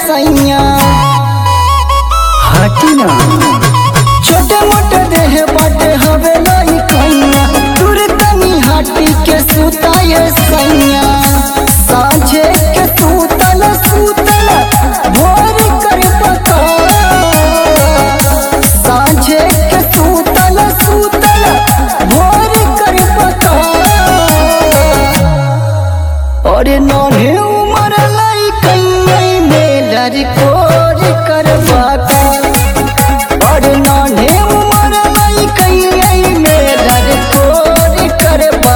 सैया हटी ना छोटे मोटे देह बाटे हवे लाई कैया दूर तनी हाटी के सुताए सैया साझे के सुतल सुतल भोर कर पता साझे के सुतल सुतल भोर कर पता और नन्हे उमर लाई कन्हई में लड़कोर करवा और नन्हे उमर लाई कन्हई में लड़कोर करवा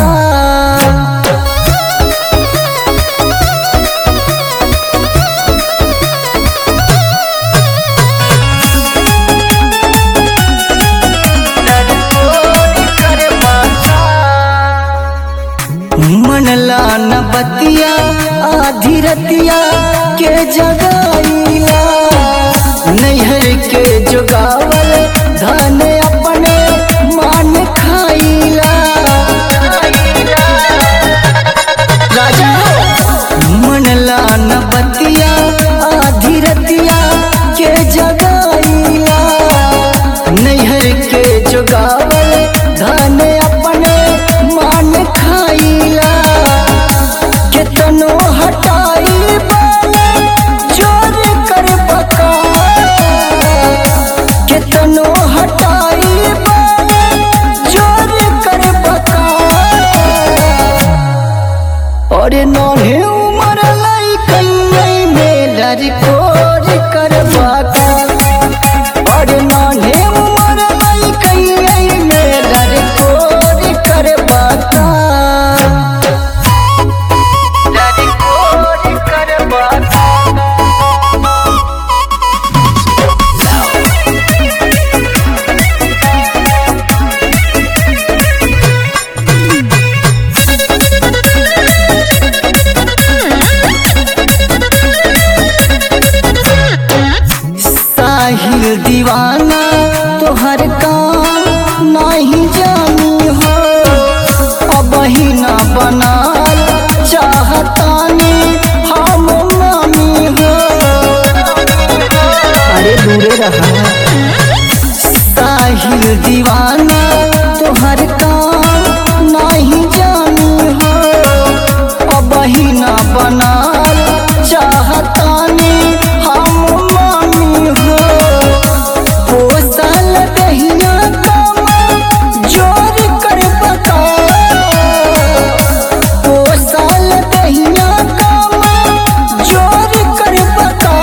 मनला न बतिया आधी रतिया के जगाईला नैहर के जोगावल धन अपने मान खाईला राजा मनला न बतिया आधी रतिया के जगाईला नैहर के जोगावल धन अपने मान खाईला केतनो हटाई बाले जोर कर बका केतनो हटाई बाले जोर कर बका और नन्हे उमर लाई कन्हई में लड़कोर करवा और नन्हे उमर लाई कन्हई में लड़कोर करवा लड़कोर करवा साहिल दीवाना तोहर काम नहीं जानी हो अब ही ना बनाल चाहतानी हम नामी हो अरे दूरे रहा साहिल दीवाना तोहर काम नहीं जानी हो अब ही ना बनाल चाहतानी हम मानी हो पोसल दहिया काम जोर कर बता पोसल दहिया काम जोर कर बता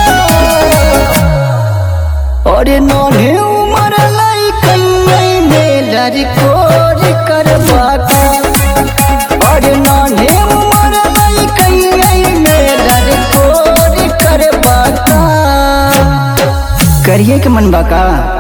और नन्हे उमर लाई कन्हई में लड़कोर करवा और नन्हे उमर लाई कन्हई में लड़कोर करवा करिए के मन बा का